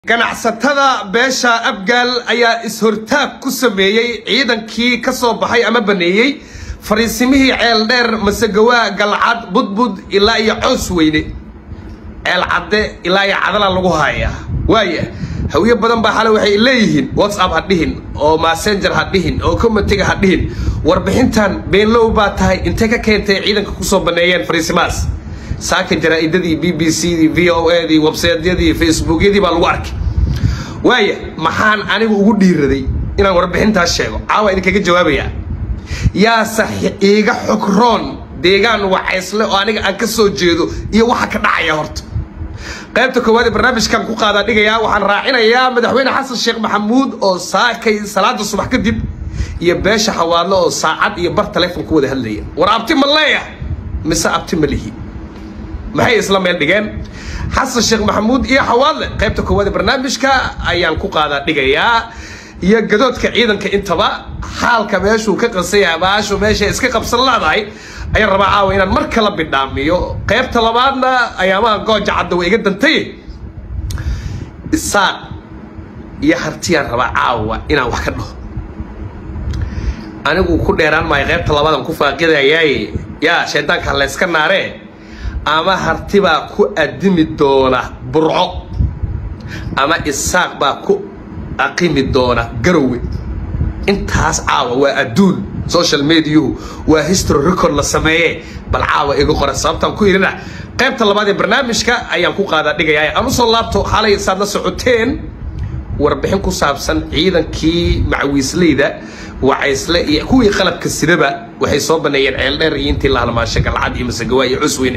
ganacsatada beesha abgaal ayaa is-hortaag ku sameeyey ciidankii ka soo baxay ama baneeyey fariisimihii ceel dheer masegawaa galcad budbud ilaa iyo coos weyne ceel cadde ilaa iyo cadala lagu hayaa waaya hawyo badan baa xale waxay leeyihiin whatsapp ha dhihin oo messenger ha dhihin oo comitiga ha dhihin warbixintan beenlow baa tahay intee ka keentay ciidanka kusoo baneeyeen fariisimahaas saaka jaraa-idadii b b c dii v o a dii websaydyadii facebookyadii baa lagu arkay waaya maxaan anigu ugu dhiiraday inaan warbixintaas sheego caawa idinkaga jawaabayaa yaa sax iiga xogroon deegaan wacaysle oo aniga aan ka soo jeedo iyo waxa ka dhacaya horta qaybta koowaad ee barnaamijkan ku qaadaa dhigayaa waxaan raacinayaa madaxweyne xasan sheekh maxamuud oo saakay salaada subax kadib iyo beesha xawaadle oo saacad iyo bar taleefon ku wada hadlaya war abti ma leeya mise abti ma lihi maxay isla meel dhigeen xasan sheekh maxamuud iyo xawaadle qaybta koowaad ee barnaamijka ayaan ku qaadaa dhigayaa iyo gadoodka ciidanka intaba xaalka meeshuu ka qasaya baashu meesha iska qabsan leedahay ayaan rabaa caawa inaan mar kala bidhaamiyo qaybta labaadna ayaamaha gooja cadda way iga dantay isaaq iyo hartiyaan rabaa caawa inaan wax ka dhaho anigu ku dheeraan maayo qaybta labaadaan ku faaqidayaaye yaa shaydaanka layska naaree ama harti baa ku adimi doona burco ama isaaq baa ku aqimi doona garowe intaas caawa waa adduun social mediahu waa history record la sameeye bal caawa iga qora sababtaan ku irina qaybta labaad ee barnaamijka ayaan ku qaadaa dhigayaa aan usoo laabto xalay saad la socoteen warbixin ku saabsan ciidankii macawiisleyda wacaysle iyo kuwii qalabka sidaba waxay soo baneeyeen ceeldheer iyo intii la halmaasho galcad iyo masagawaa iyo cusweyne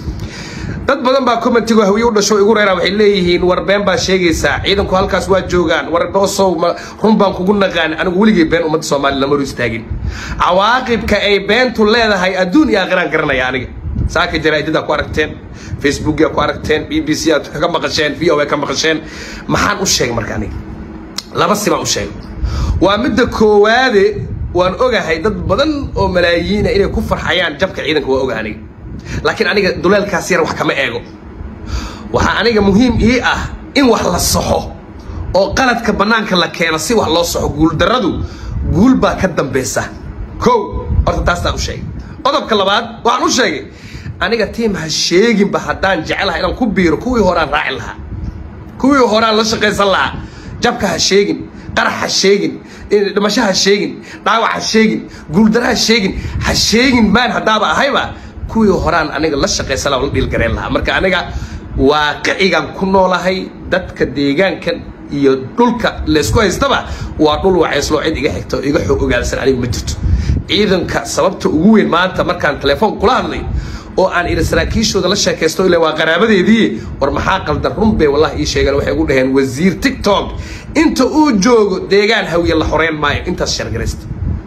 dad badan baa commentigo hawiye u dhasho igu reeraa waxay leeyihiin war been baa sheegaysaa ciidanku halkaas waa joogaan war boosow run baan kugu naqaan anigu weligay been ummadda soomaaliya lama hor istaagin cawaaqibka ay beentu leedahay adduun iyo aakhiraan garanaya aniga saaka jaraa'idadaa ku aragteen facebookia ku aragteen b b c aad ka maqasheen v o a ka maqasheen maxaan u sheegay marka aniga laba si baan u sheegay waa midda koowaade waan ogahay dad badan oo malaayiina inay ku farxayaan jabka ciidanka waa oga aniga laakiin aniga duleelkaas yar wax kama eego waxaa aniga muhiim ii ah in wax la saxo oo qaladka bannaanka la keeno si wax loo saxo guuldarradu guul baa ka dambaysa kow horta taastaan u sheegay qodobka labaad waxaan u sheegay aniga tiim ha sheeginba haddaan jecelaha inaan ku biiro kuwii horaan raaci lahaa kuwii horaan la shaqaysan lahaa jabka ha sheegin qarax ha sheegin dhimasho ha sheegin dhaawac ha sheegin guuldaro ha sheegin ha sheegin maan haddaaba ahayba kuwii horaan aniga la shaqaysan laha la dhiilgareen lahaa marka aniga waaqicigan ku noolahay dadka deegaankan iyo dhulka laysku haystaba waa dhul wacayslo cid iga xigta oo iga xoog ogaalsan anigu ma jirto ciidanka sababta ugu weyn maanta markaan telefoon kula hadlay oo aan iri saraakiishooda la sheekaysto ila waa qaraabadeedii war maxaa qaldan run bay wallahi ii sheegeen waxay ugu dhaheen wasiir tiktok inta uu joogo deegaan hawiye la xoreyn maayo intaas shargaraysta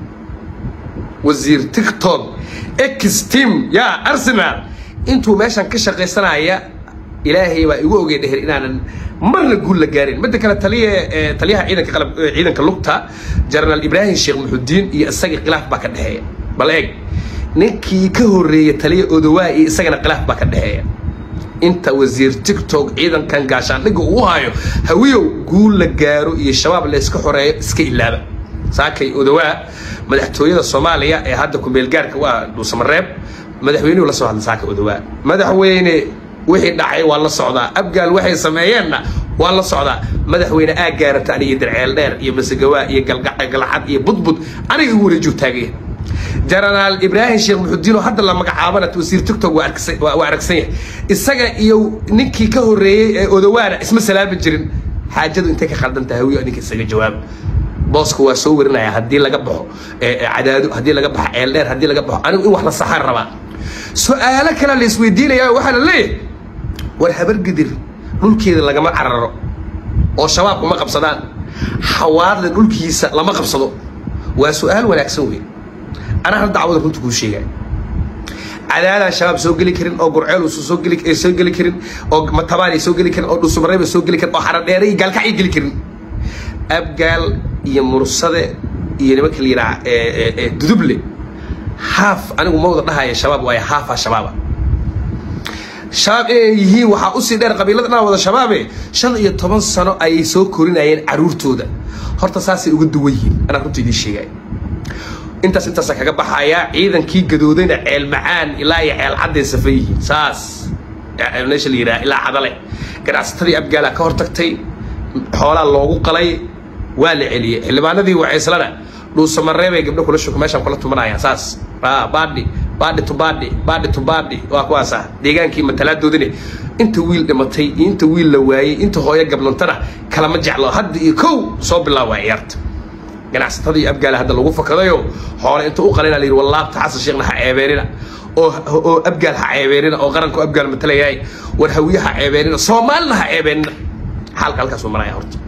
wasiir tiktok x team yaa arsenal intuu meeshan ka shaqaysanaya ilaahay baa igu ogey dheher inaanan marna guul la gaarin midda kale taliya taliyaha ciidanka qalab ciidanka lugta jenaraal ibraahim sheekh muxudiin iyo isagii khilaaf baa ka dhexeeya bal eeg ninkii ka horreeyey taliya odowaa iyo isagana khilaaf baa ka dhexeeya inta wasiir tiktok ciidankan gaashaandhigga uu hayo hawiyow guul la gaaro iyo shabaab layska xoreeyo iska ilaaba saakay odowaa madaxtooyada soomaaliya ee hadda kumeelgaarka waa dhuusamareeb madaxweynuhu la soo hadla saaka odowaa madaxweyne wixii dhacay waa la socdaa abgaal waxay sameeyeenna waa la socdaa madaxweyne aa gaarata aniga darceel dheer iyo masagawaa iyo galcad iyo budbud aniga igu wareejuu taagaya jenaraal ibraahim sheekh muxudiinoo hadda la magacaabana wasiir tiktok waa aragsan yahay isaga iyo ninkii ka horreeyey ee odowaana isma salaami jirin xaajadu intay ka khaldan tahay hawiyo ninka isaga jawaab booska waa soo warinaya haddii laga baxo cadaado haddii laga baxo ceel dheer haddii laga baxo anigu in wax la saxaan rabaa su-aalo kale la isweydiinaya waxaa la leeyahay war habargidir dhulkeeda lagama cararo oo shabaab kuma qabsadaan xawaadle dhulkiisa lama qabsado waa su-aal wanaagsan wey anaa hal dacwada runta kuu sheegaya cadaadaan shabaab soo geli karin oo gurceel uusan soo geli soo geli karin oo matabaan ay soo geli karin oo dhusumareeb ay soo geli karin oo xaradheere iyo gaalkac ay geli karin abgaal iyo mursade iyo nimanka la yidhaha duduble haaf anigu ma wada dhahaya shabaab waayo haafaa shabaaba shabaab inay yihiin waxaa usii dheer qabiilada dhan wada shabaabe shan iyo toban sano ayay soo korinayeen caruurtooda horta saasay uga duwan yihiin anaa runta idiin sheegaya intaas intaasa kaga baxayaa ciidankii gadoodayna ceel macaan ilaa iyo ceel cadday safan yihiin saas meesha la yidhaha ilaa cadale ganacsatadii abgaala ka hortagtay xoolaa loogu qalay waa la celiyey xildhibaanadii wacayslana dhuusamareebay gabdho kula shuka meeshaan kula tumanayaan saas baadhi baadhi to baadhi baadhi to baadhi waa kuwaasa deegaankii matalaadoodine inta wiil dhimatay iyo inta wiil la waayey inta hooyo gablantana kalama jeclo hadda iyo kow soo bilaaba ciyaarta ganacsatada iyo abgaala hadda lagu fakadayo xoole inta u qalina la yidhi wallaabta xasan sheekhna ha ceebeenina oo oo abgaal ha ceebeenina oo qaranku abgaal matalayahay war hawiye ha ceebeenina soomaalina ha ceebeenina xaalka halkaasuu maraya horta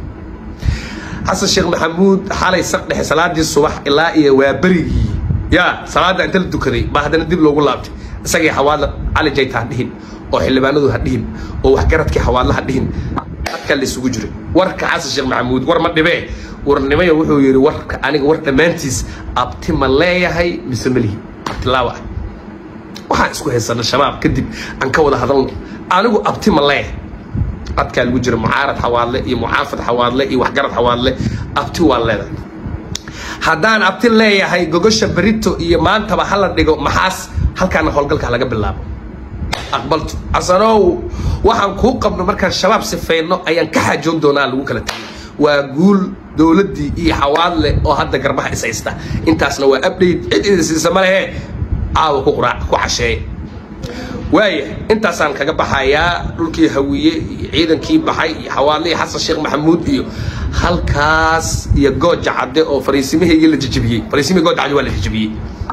xasan sheekh maxamuud xalay saq dhexe salaadii subax ilaa iyo waa berigii yaa salaada inta la dukaday baa haddana dib loogu laabtay isagii xawaadla cali jayta ha dhihin oo xildhibaanadu ha dhihin oo waxgaradkii xawaadla ha dhihin dadka la isugu jiray warka xasan sheekh maxamuud war ma dhibee warnimayo wuxuu yidhi warka aniga war dhammaantiis abti ma leeyahay mise malihi abtilaawa ah waxaan isku haysana shabaab kadib aan ka wada hadalno anigu abti ma leeyahay dadkaa lagu jira mucaarad xawaadle iyo mucaafad xawaadle iyo waxgarad xawaadle abti waa leedahay haddaan abti leeyahay gogosha berito iyo maantaba hala dhigo maxaas halkaana howlgalka laga bilaabo aqbaltu casanow waxaan kuu qabno markaan shabaab sifayno ayaan ka xaajoon doonaa lagu kala tagay waa guul dowladdii iyo xawaadle oo hadda garbaha is haysta intaasna waa update cid idin siisa ma lehe caawa ku quraac ku casheeye waaya intaasaan kaga baxayaa dhulkii hawiye iyo ciidankii baxay iyo xawaadle iyo xasan sheekh maxamuud iyo halkaas iyo gooja cadde oo fariisimahaygii la jejebiyey fariisimihii gooja cadde waa la jejebiyey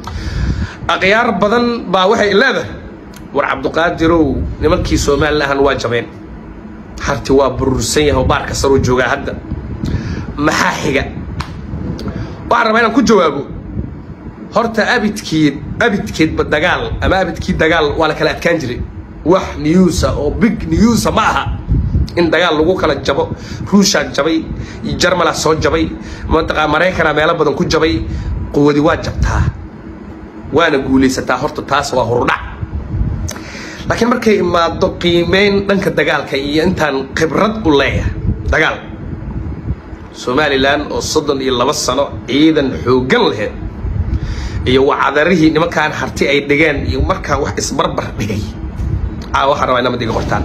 akhyaar badan baa waxay leedahay war cabduqaadirow nimankii somalilahan waa jabeen harti waa burursan yahay oo baarka saruu joogaa hadda maxaa xiga waxaan rabaa inaan ku jawaabo horta abidkeed abidkeedba dagaal ama abidkii dagaal waa la kala adkaan jiray wax newsa oo big newsa ma aha in dagaal lagu kala jabo ruushaa jabay jarmalaa soo jabay mantaqa maraykana meelo badan ku jabay quwadi waa jabtaa waana guulaysataa horta taas waa hurdhac laakiin markay imaado qiimeyn dhanka dagaalka iyo intaan khibrad u leeyahay dagaal somalilan oo soddon iyo laba sano ciidan xooggan laheyd iyo wacadarihii nimankaan harti ay dhigeen iyo markaan wax isbarbar dhigay caa waxaan rabaa inamad iga qortaan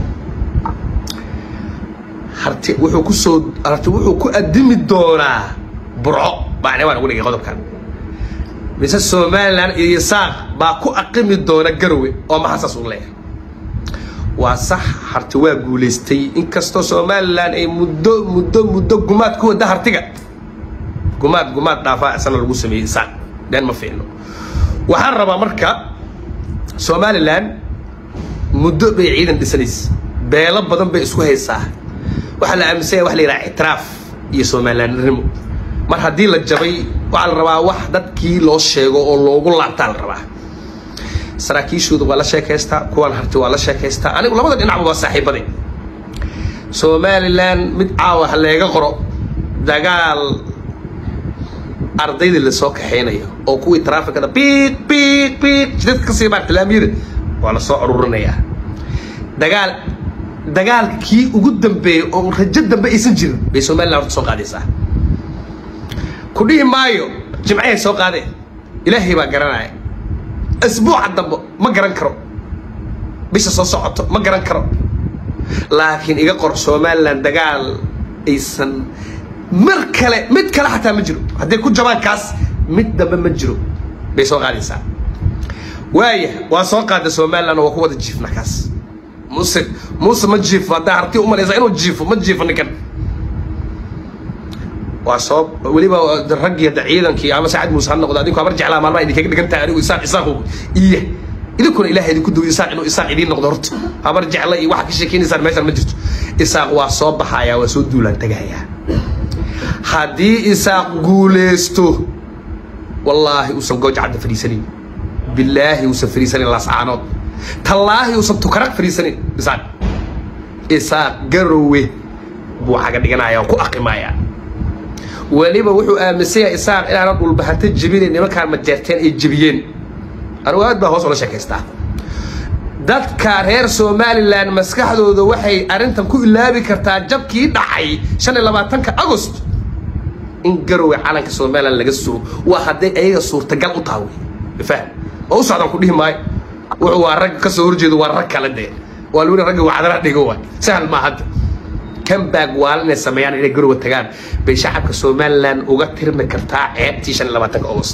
harti wuxuu ku soo harti wuxuu ku addimi doonaa burco bacne waan ugu dhigay qodobkan mise somalilan iyo saaq baa ku aqimi doona garowe oo maxasaas u leeyahay waa sax harti waa guulaystay inkastoo somalilan ay muddo muddo muddo gumaad ku wada hartiga gumaad gumaad dhaafaa isana lagu sameeyey saaq been ma fiicno waxaan rabaa marka somalilan muddo bay ciidan dhisanaysa beelo badan bay isku haysaa waxaa la aaminsanya wax la yidhaha ictiraaf iyo somalilanimo mar haddii la jabay waxaa la rabaa wax dadkii loo sheego oo loogu laabtaa la rabaa saraakiishooda waa la sheekaystaa kuwan harti waa la sheekaystaa anigu labada dhinacba waa saaxiibaday somalilan mid caawa ha leega qoro dagaal ardaydii lasoo kaxaynayo oo kuwii traafikada biiq biiq biiq jidadka kasii baarta laamiyada waa lasoo ururinayaa dagaal dagaalkii ugu dambeeyey oo rajo dambe aysan jirin bay somalilan horta soo qaadaysaa ku dhihi maayo jimcahay soo qaadeen ilaahay baa garanaya asbuuca dambe ma garan karo bisha soo socoto ma garan karo laakiin iga qor somalilan dagaal aysan mar kale mid kale xataa ma jiro hadday ku jabaan kaas mid dambe ma jiro bay soo qaadaysaa waaya waa soo qaada somalilan oo waa ku wada jiifna kaas muse muuse ma jiifo haddaa harti umalaysaa inuu jiifo ma jiifo ninkan waa soo weliba raggii hadda ciidankii ama sacad muuse ha noqdo adinku habar jeclaa maalmaha idinkaga dhigan tahay anigu isaaq isaaqu iya idinkuna ilahay idinku duwi isaaq inuu isaaq idiin noqdo horta habar jecla iyo waxa ka sheekeynaysaan meeshaan ma jirto isaaq waa soo baxayaa waa soo duulaan tagayaa haddii isaaq guulaysto wallaahi uusan gooj cadda fadhiisanin bilaahi uusan fadhiisanin lascaanood tallaahi uusan tukaraq fadhiisanin isaaq isaaq garowe buu caga dhiganaya oo ku aqimayaa weliba wuxuu aaminsan yahay isaaq inaanan dhulbahanta jebinayn nimankaan majeerteen ay jebiyeen anigu aad baa hoos ula sheekaystaa dadka reer somalilan maskaxdooda waxay arrintan ku ilaabi kartaa jabkii dhacay shan iyo labaatanka agost in garowe calanka somalilan laga sugo waa hadday ayaga suurtagal u taha wey fahm oo u socdaan ku dhihi maayo wuxuu waa rag ka soo horjeedo waa rag kale dee waa lagu ragga wacdara dhigo waay sahal maa hadda kambaag waala inay sameeyaan inay garowe tagaan bay shacabka somalilan uga tirmi kartaa ceebtii shan iyo labaatanka agost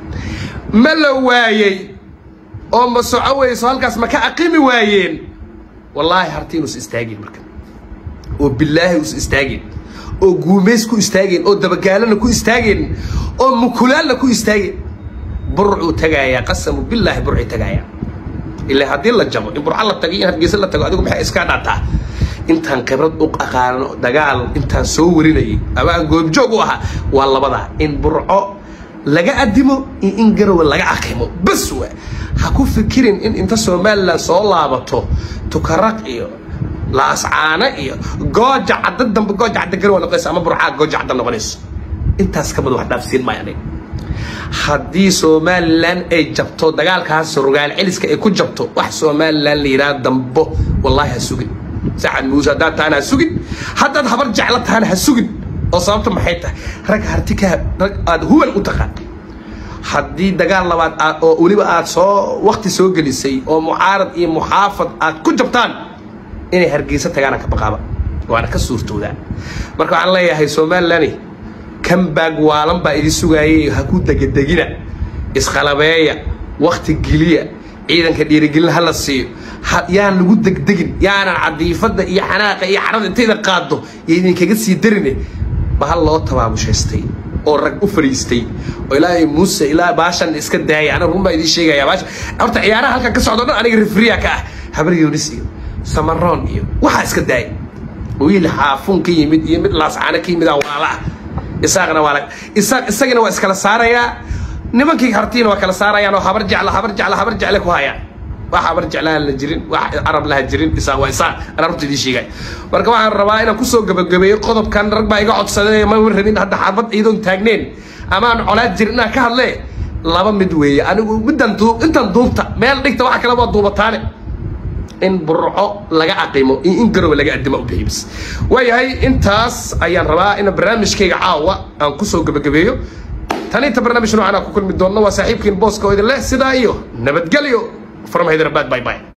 ma la waayey oo ma soco weyso halkaas ma ka aqimi waayeen wallaahi harti inuus istaageen marka oo bilaahi us istaageen oo guumays ku istaageen oo dabagaalana ku istaageen oo mukulaalna ku istaageen burcuu tagaayaa qasamu bilaahi burcay tagaayaa ilaa haddii la jabo in burca la tago in hargeysa la tago adigu maxay iskaa dhaataa intaan khibrad u aqaano dagaal intaan soo warinayay ama aan goobjoog u ahaa waa labadaa in burco laga adimo iyo in garowe laga aqimo bas waa ha ku fikirin in inta somalilan soo laabato tukaraq iyo laascaano iyo gooja cadda dambe gooja cadda garowe noqonaysa ama burcaa gooja cadda noqonayso intaas ka badan wax dhaafsiin maayo aniga haddii somalilan ay jabto dagaalkaas rogaal celiska ay ku jabto wax somalilan la yidhaha dambo wallaahi ha sugin saxad muuse haddaad tahana ha sugin haddaad habar jeclo tahana ha sugin oo sababta maxay tahay rag hartika rag aada huwan u taqaan haddii dagaal labaad aad oo weliba aad soo wakti soo gelisay oo mucaarad iyo muxaafad aad ku jabtaan inay hargeysa tagaana ka baqaaba waana ka suurtoodaa marka waxaan leeyahay somalilani kambaag waalan baa idin sugaayay ha ku degedegina isqalabeeya wakti geliya ciidanka dhiirigelin hala siiyo yaan lagu degdegin yaanan cadiifadda iyo xanaaqa iyo xarada intayda qaado iyo idinkaga sii darine bahal loo tabaamushaystay oo rag u fariistay oo ilaahay muuse ilaa baashan iska daayay aniga run baa idiin sheegaya baasha horta ciyaaraha halkan ka socdo dhan aniga refriya ka ah habar yunis iyo samaroon iyo waxaa iska daayay wiil xaafuun ka yimid iyo mid laascaano ka yimid waala ah isaaqna waa isaaq isagina waa iskala saarayaa nimankii hartiina waa kala saarayaan oo habar jecla habar jecla habar jecle ku hayaan wax habar jeclaan la jirin wax carab laha jirin isaaq waa isaaq anaa runta idiin sheegay marka waxaan rabaa inaan kusoo gabagabeeyo qodobkan rag baa iga codsaday ma rabin hadda xabad iidoon taagneen ama aan colaad jirin inaan ka hadle laba mid weeye anigu middan duub intan duubta meel dhigta waxa kale waa duubataane in burco laga aqimo iyo in garowe laga adima u bixibis waayahay intaas ayaan rabaa in barnaamijkayga caawa aan kusoo gabagabeeyo tan inta barnaamij noocan aan ku kulmi doonno waa saaxiibkiin booska oo idin leh sidaa iyo nabadgelyo from hyderabad bye bye